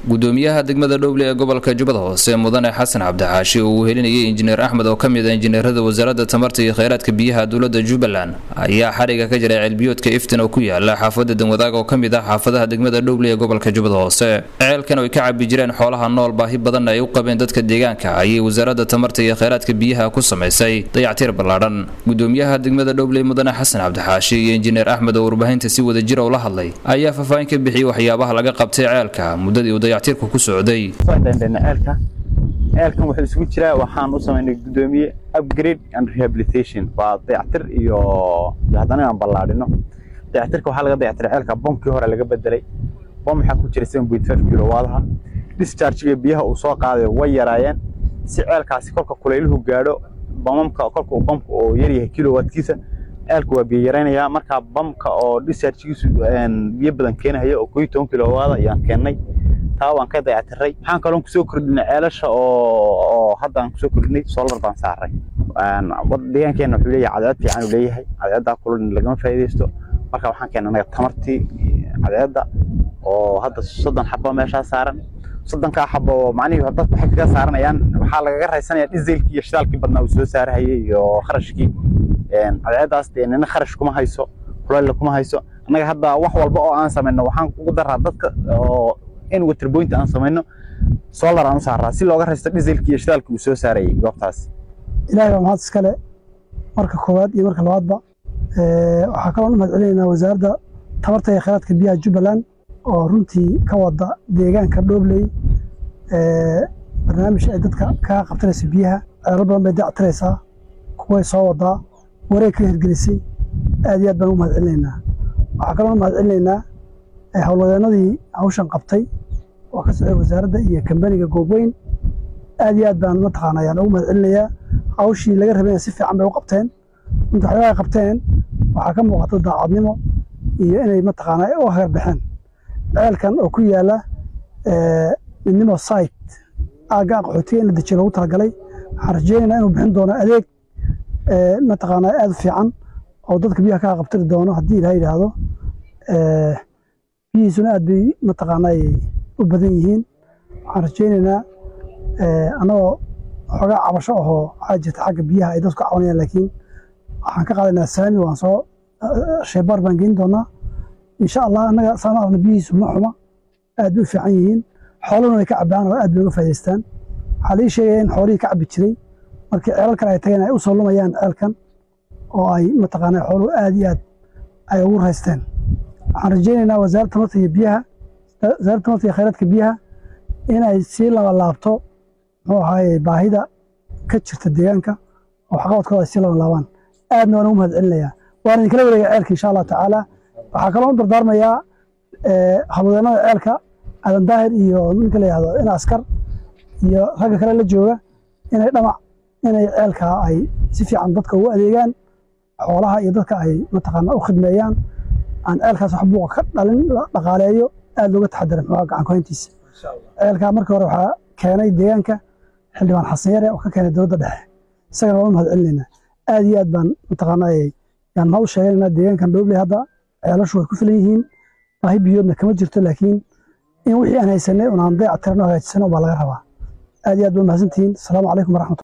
gudoomiyaha degmada dhowle ee gobolka jubbada hoose mudane xasan cabdixaashi oo uu helinayay injineer axmed oo ka mid a injineerada wasaaradda tamarta iyo kheyraadka biyaha dowlada jubbaland ayaa xadhiga ka jiray ceelbiyoodka iftin oo ku yaala xaafada danwadaag oo ka mid ah xaafadaha degmada dhowle ee gobolka jubbada hoose ceelkan oo ay ka cabi jireen xoolaha nool baahi badanna ay u qabeen dadka deegaanka ayay wasaaradda tamarta iyo kheyraadka biyaha ku samaysay dayactiir ballaadhan gudoomiyaha degmada dhowle mudane xasan cabdixaashi iyo injineer axmed oo warbaahinta si wada jira ula hadlay ayaa faahfaahin ka bixiyey waxyaabaha laga qabtay ceelka muddadii uu dayactiirku ku socday ceelka ceelkan wuxuu isugu jiraa waxaan u samaynay gudoomiye upgrade and rehabilitation waa dayactir iyo haddana inaan ballaadhino dayactirka waxaa laga dayactiray ceelka bombkii hore laga bedelay bom waxaa ku jira seven point five kilowaadaha dischargiga biyaha uu soo qaaday way yaraayeen si ceelkaasi kolka kulayluhu gaadho bamamka kolka uu bamka oo yaryahay kilowattkiisa ceelka waa biyo yaraynayaa markaa bamka oo dischargigiisu biyo badan keenahaya oo kooiyo toban kilowaada ayaan keennay taa waan ka dayactiray waxaan kaloon kusoo kordhinay ceelasha oo haddaan kusoo kordhinay solar baan saaray deegaankeena wuxuu leeyahay cadceed fiican uu leeyahay cadceeddaa kulun lagama faa'iidaysto marka waxaan keennay anaga tamartii cadceedda oo hadda soddon xabo meeshaa saaran soddonkaa xabo macnihii dadku waxay kaga saaranayaan waxaa lagaga raysanaya dhiselkii iyo shidaalkii badnaa uu soo saarahayay iyo kharashkii cadceeddaas dee nina kharash kuma hayso kulayla kuma hayso annaga hadda wax walba oo aan samayno waxaan ugu daraa dadka oo in waterpoint aan samayno solar aan u saaraa si looga raysto dhiselkii iyo shidaalkii uu soo saarayay goobtaas ilaahay baa mahad iskale marka koowaad iyo marka labaadba waxaa kaloo u mahad celinaynaa wasaaradda tamarta iyo kheyraadka biyaha jubbaland oo runtii ka wada deegaanka dhoobley barnaamij ay dadka kaga qabtanaysa biyaha ceelo badan bay dayactiraysaa kuway soo wadaa wareeg ka hirgelisay aad iyo aad baan u mahad celinaynaa waxaa kaloo u mahad celinaynaa howlwadeenadii hawshan qabtay oo ka socday wasaaradda iyo kambaniga goobweyn aad iyo aad baan mataqaana ayaan ugu mahad celinayaa hawshii laga rabayna si fiican bay u qabteen inta waxyaabaha qabteen waxaa ka muuqata daacadnimo iyo inay mataqaana u hagarbixeen ceelkan oo ku yaala midnimo site aagga qaxootiga in la dejiyo loogu talagalay waxaan rajeynaynaa inuu bixin doono adeeg mataqaana aad u fiican oo dadka biyaha kaa qabtiri doono haddii ilaha yidhaahdo biyihiisuna aad bay mataqaana u badan yihiin waxaan rajeynaynaa annagoo xoogaa cabasho ahoo waxaa jirta xagga biyaha ay dadku ka cabanayaan laakiin waxaan ka qaadaynaa saami waan soo sheebaar baan geyn doonaa insha allah annaga saan aragna biyihiisu ma xuma aad bay u fiican yihiin xooluna way ka cabaan oo aad bay uga faa'idaystaan waxaa lii sheegaya in xoolihii ka cabbi jiray markii ceelal kale ay tageen ay u soo lumayaan ceelkan oo ay mataqaana xooluhu aad iyo aad ay ugu raysteen waxaan rajeynaynaa wasaaradda tamarta iyo biyaha wasaaradda tamarta iyo kheyraadka biyaha inay sii laba laabto muxuu ahaaye baahida ka jirta deegaanka oo waxqabadkooda ay sii laba laabaan aadna waan ugu mahad celinayaa waan idinkala wareega ceelka insha allah tacaala waxaa kaloo u dardaarmayaa hawlwadeenada ceelka aadan daahir iyo ninka la yihahdo in askar iyo ragga kale la jooga inay dhamac inay ceelka ay si fiican dadka ugu adeegaan xoolaha iyo dadka ay mataqaana u khidmeeyaan aan ceelkaas wax buuqa ka dhalin la dhaqaaleeyo aad looga taxadara muxuu gacan kuhayntiisa ceelkaa markii hore waxaa keenay deegaanka xildhibaan xasan yare oo ka keenay dowladda dhexe isagana waan u mahad celinaynaa aad iyo aad baan mataqaana yaan mahad u sheeganaynaa deegaankan dhoobley hadda ceelashu way ku filan yihiin baahi biyoodna kama jirto laakiin in wixii aan haysanay unaan dayac tirano hagaajisano baa laga rabaa aad iyo aad baa mahadsantihiin asalaamu calaykum waraxmatu